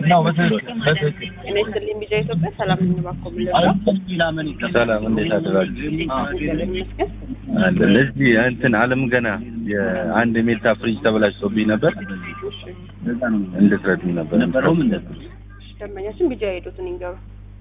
ነው በትክክል በትክክል እኔ ስልኝ ቢጃ ኢትዮጵያ ሰላም እንባኮ ብለው ሰላም እንዴት አደራችሁ? ይመስገን አለን እዚህ እንትን አለም ገና የአንድ ሜታ ፍሪጅ ተበላሽቶብኝ ነበር እንድትረዱኝ ነበር። ደንበኛችን ቢጃ ሄዱትን ይንገሩ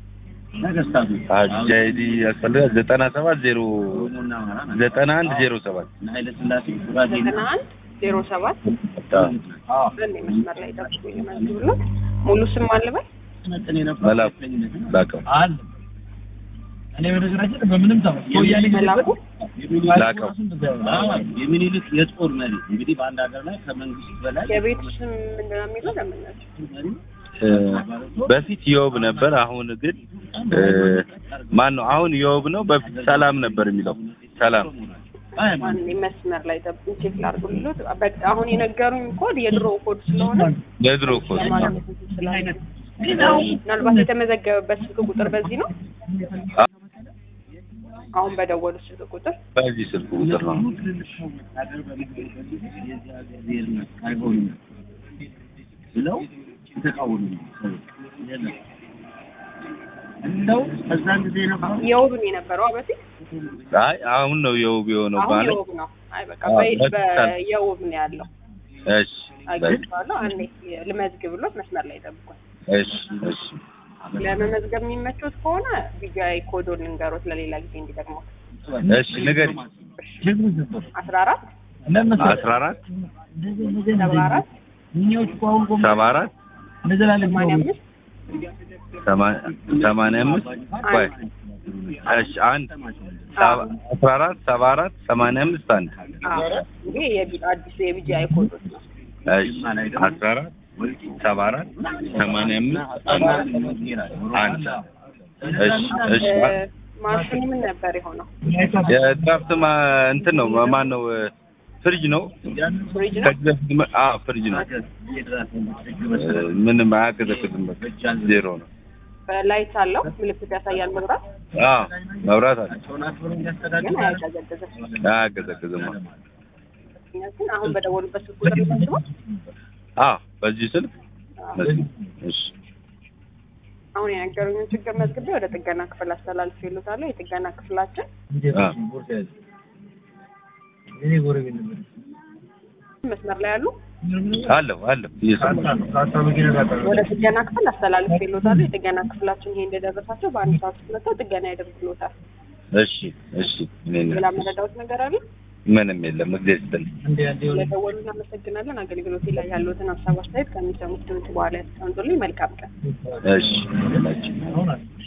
አጃይዲ ያስፈልጋል ዘጠና ሰባት ዜሮ ዘጠና አንድ ዜሮ ሰባት ዘጠና አንድ ዜሮ ሰባት በእኔ መስመር ላይ ጠብቁ ይመዝግብሎት ሙሉ ስም አልበል መላኩ ላቀው አለ እኔ በነገራችን በምንም ተማ ወያኔ መላኩ ላቀው የሚኒልክ የጦር መሪ እንግዲህ በአንድ ሀገር ላይ ከመንግስት በላይ የቤቱ ስም ምንድን ነው የሚለው ደንበኛችን እ፣ በፊት የውብ ነበር። አሁን ግን እ፣ ማን ነው አሁን የውብ ነው። በፊት ሰላም ነበር የሚለው ሰላም ማን መስመር ላይ ጠብቁ ቼክ ላድርጉልዎት በቃ አሁን የነገሩኝ ኮድ የድሮ ኮድ ስለሆነ የድሮ እኮ ነው። ለማለት ስላለ ምናልባት የተመዘገበበት ስልክ ቁጥር በዚህ ነው አሁን በደወሉት ስልክ ቁጥር በዚህ ስልክ ቁጥር ነው። ሀገር በሚገኝበት ጊዜ የዚህ ሀገር ብሔርነት አይሆንም ብለው የተቃወሙ የለም እንደው በዛን ጊዜ የነበሩ የውብ ነው የነበረው በፊት አይ አሁን ነው የውብ የሆነው አሁን ማለት የውብ ነው አይ በቃ አዎ፣ በ- በፊት በ- የውብ ነው ያለው እሺ በቃ፣ አግኝቼዋለሁ አንዴ ልመዝግብሎት መስመር ላይ ጠብቋል እሺ እሺ ለመመዝገብ የሚመቹት ከሆነ ቢጃይ ኮዶን ልንገሮት ለሌላ ጊዜ እንዲጠቅመው እሺ ንገሪ አስራ አራት አስራ አራት ሰባ አራት እኛዎች እኮ አሁን ቆም ሰባ አራት እንዘላለን ሰማንያ አምስት ሰማ- ሰማንያ አምስት ቆይ እሺ አንድ ሰባ- አስራ አራት ሰባ አራት ሰማንያ አምስት አንድ አዎ ይሄ የቢ- አዲሱ የቢጃይ ኮዶች ነው እሺ አስራ አራት ሰባ አራት ሰማንያ አምስት አንድ እሺ እሺ እ፣ ማሽኑ ምን ነበር የሆነው የድራፍት ማ እንትን ነው ማን ነው ፍሪጅ ነው ፍሪጅ ነው ከዚህ በፊት መ- አዎ ፍሪጅ ነው እ፣ ምንም አያቀዘቅዝም በቃ ዜሮ ነው በላይት አለው ምልክት ያሳያል መብራት አዎ መብራት አለ ግን አያቀዘቅዝም አያቀዘቅዝም እኛ ግን አሁን በደወሉበት ስልክ ቁጥር ልመዝግበው አዎ በዚህ ስልክ እሺ አሁን የነገሩኝን ችግር መዝግቤ ወደ ጥገና ክፍል አስተላልፍ ይሉታለሁ የጥገና ክፍላችን እኔ ጎረቤት ነበር መስመር ላይ ያሉ አለሁ አለሁ እየሰማሁ ካሳ መኪና ጋር ወደ ጥገና ክፍል አስተላልፍ ይሉታለሁ የጥገና ክፍላችን ይሄ እንደደረሳቸው በአንድ ሰዓት ውስጥ መጥተው ጥገና ያደርግሎታል እሺ እሺ እኔ ሌላ መረዳዎት ነገር አለ ምንም የለም እግዚአብሔር ይስጥልኝ እንደ አንዴ ሆነ ለደወሉ እናመሰግናለን አገልግሎቴ ላይ ያሉትን ሀሳብ አስተያየት ከሚሰሙት ድምጽ በኋላ ያስቀምጡልኝ መልካም ቀን እሺ አሁን አለ